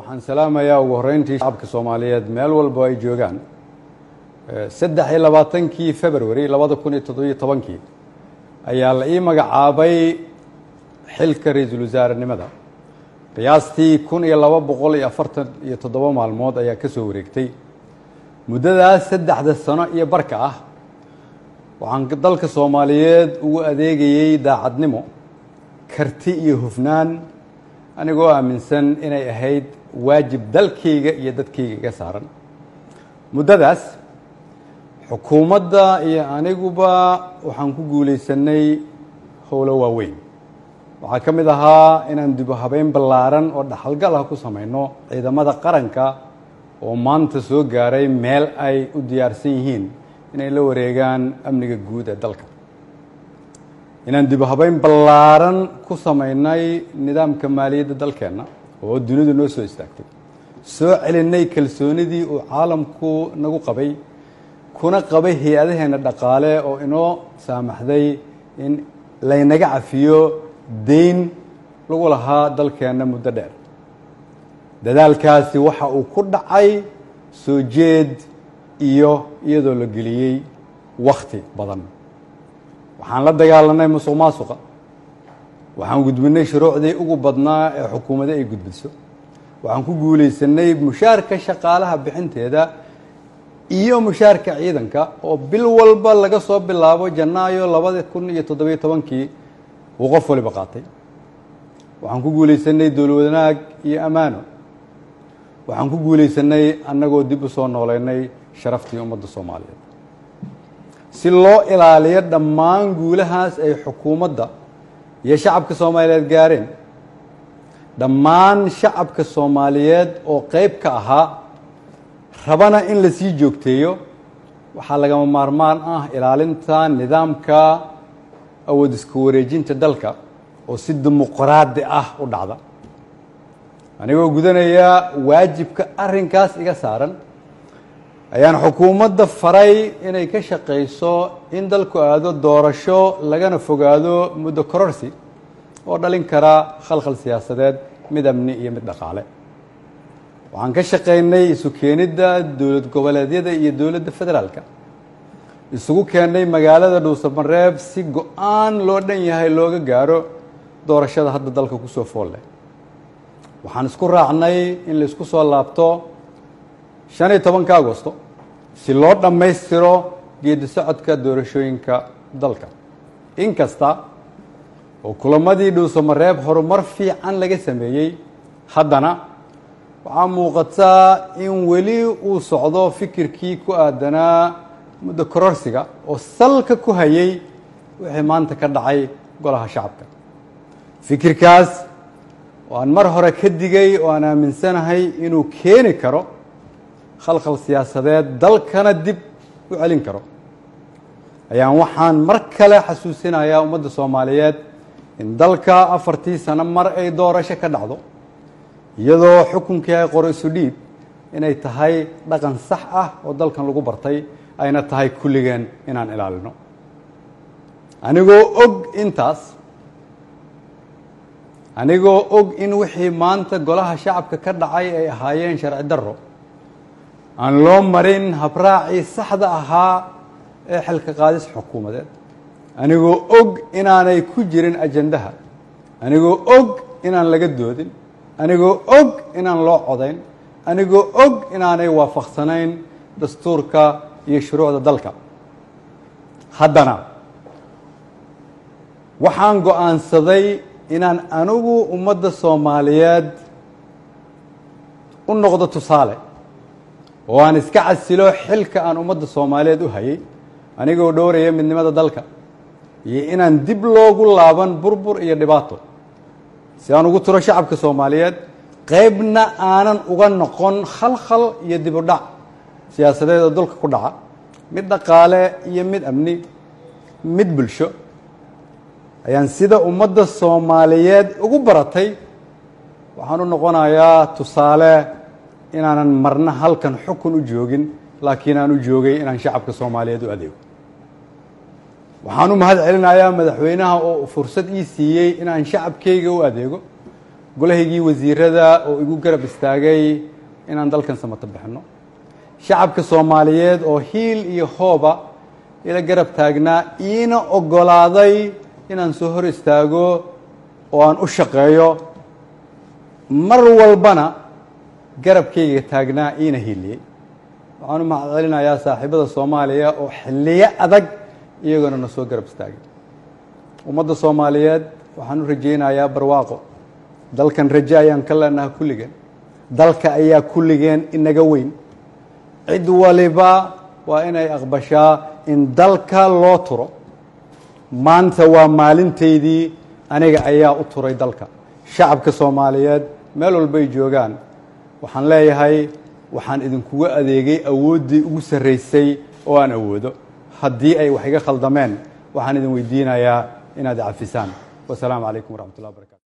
waxaan salaamayaa ugu horreyntii shacabka soomaaliyeed meel walbo ay joogaan saddex iyo labaatankii february labada kun iyo toddobiyo tobankii ayaa la ii magacaabay xilka ra-iisul wasaarenimada qiyaastii kun iyo laba boqol iyo afartan iyo toddoba maalmood ayaa ka soo wareegtay muddadaas saddexda sano iyo barka ah waxaan dalka soomaaliyeed ugu adeegayey daacadnimo karti iyo hufnaan anigoo aaminsan inay ahayd waajib dalkayga iyo dadkayga iga saaran muddadaas xukuumadda iyo aniguba waxaan ku guulaysanay howlo waaweyn waxaa ka mid ahaa inaan dibu habeyn ballaaran oo dhaxalgal ah ku samayno ciidamada qaranka oo maanta soo gaaray meel ay u diyaarsan yihiin inay la wareegaan amniga guud ee dalka inaan dibu habeyn ballaaran ku samaynay nidaamka maaliyadda dalkeenna oo dunidu noo soo istaagtay soo celinay kalsoonidii uu caalamku nagu qabay kuna qabay hay-adaheenna dhaqaale oo inoo saamaxday in laynaga cafiyo deyn lagu lahaa dalkeenna muddo dheer dadaalkaasi waxa uu ku dhacay soo jeed iyo iyadoo la geliyey wakhti badan waxaan la dagaalanay musuq maasuqa waxaan gudbinay shuruucdii ugu badnaa ee xukuumadda ay gudbiso waxaan ku guulaysanay mushaarka shaqaalaha bixinteeda iyo mushaarka ciidanka oo bil walba laga soo bilaabo janaayo labada kun iyo toddobiyo tobankii uu qof waliba qaatay waxaan ku guulaysanay dowlad wanaag iyo ammaano waxaan ku guulaysanay annagoo dib u soo nooleynay sharaftii ummadda soomaaliyeed si loo ilaaliyo dhammaan guulahaas ay xukuumadda iyo shacabka soomaaliyeed gaareen dhammaan shacabka soomaaliyeed oo qeyb ka ahaa rabana in la sii joogteeyo waxaa lagama maarmaan ah ilaalinta nidaamka awood isku wareejinta dalka oo si dimuqraadi ah u dhacda anigoo gudanaya waajibka arrinkaas iga saaran ayaan xukuumadda faray inay ka shaqayso in dalku aado doorasho lagana fogaado muddo kororsi oo dhalin kara khalkhal siyaasadeed mid amni iyo mid dhaqaale waxaan ka shaqaynay isu keenidda dowlad goboleedyada iyo dowladda federaalka isugu keennay magaalada dhuusamareeb si go-aan loo dhan yahay looga gaaro doorashada hadda dalka kusoo fool leh waxaan isku raacnay in laisku soo laabto shan iyo tobanka agosto si loo dhammaystiro geedi socodka doorashooyinka dalka inkasta oo kulamadii dhuusamareeb horumar fiican laga sameeyey haddana waxaa muuqataa in weli uu socdo fikirkii ku aadanaa muddo kororsiga oo salka ku hayay wixii maanta ka dhacay golaha shacabka fikirkaas oo aan mar hore ka digay oo aan aaminsanahay inuu keeni karo khalkhal siyaasadeed dalkana dib u celin karo ayaan waxaan mar kale xasuusinayaa ummadda soomaaliyeed in dalka afartii sano mar ay doorasho ka dhacdo iyadoo xukunkii ay qoro isu dhiib inay tahay dhaqan sax ah oo dalkan lagu bartay ayna tahay kulligeen inaan ilaalino anigoo og intaas anigoo og in wixii maanta golaha shacabka ka dhacay ay ahaayeen sharci darro aan loo marin habraacii saxda ahaa ee xilka qaadis xukuumadeed anigoo og inaanay ku jirin ajandaha anigoo og inaan laga doodin anigoo og inaan loo codayn anigoo og inaanay waafaqsanayn dastuurka iyo shuruucda dalka haddana waxaan go-aansaday inaan anigu ummadda soomaaliyeed u noqdo tusaale oo aan iska casilo xilka aan ummadda soomaaliyeed u hayay anigoo dhowraya midnimada dalka iyo inaan dib loogu laaban burbur iyo dhibaato si aan ugu turo shacabka soomaaliyeed qeybna aanan uga noqon khalkhal iyo dib u dhac siyaasadeed oo dulka ku dhaca mid dhaqaale iyo mid amni mid bulsho ayaan sida ummadda soomaaliyeed ugu baratay waxaan u noqonayaa tusaale inaanan marna halkan xukun u joogin laakiin aan u joogay inaan shacabka soomaaliyeed u adeego waxaan u mahad celinayaa madaxweynaha oo fursad ii siiyey inaan shacabkayga u adeego golahaygii wasiirada oo igu garab istaagay inaan dalkan samato bixinno shacabka soomaaliyeed oo hiil iyo hooba ila garab taagnaa iina oggolaaday inaan soo hor istaago oo aan u shaqeeyo mar walbana garabkayga taagnaa iina hiiliyey waxaan u mahad celinayaa saaxiibada soomaaliya oo xilliyo adag iyagoona na soo garab istaagay ummadda soomaaliyeed waxaan u rajaynayaa barwaaqo dalkan raje ayaan ka leenaha kulligeen dalka ayaa kulligeen inaga weyn cid waliba waa inay aqbashaa in dalka loo turo maanta waa maalintaydii aniga ayaa u turay dalka shacabka soomaaliyeed meel walbay joogaan waxaan leeyahay waxaan idinkuga adeegay awooddii ugu sarraysay oo aan awoodo haddii ay wax iga khaldameen waxaan idin weydiinayaa inaad cafisaan wasalaamu calaykum waraxmat ullah barkatu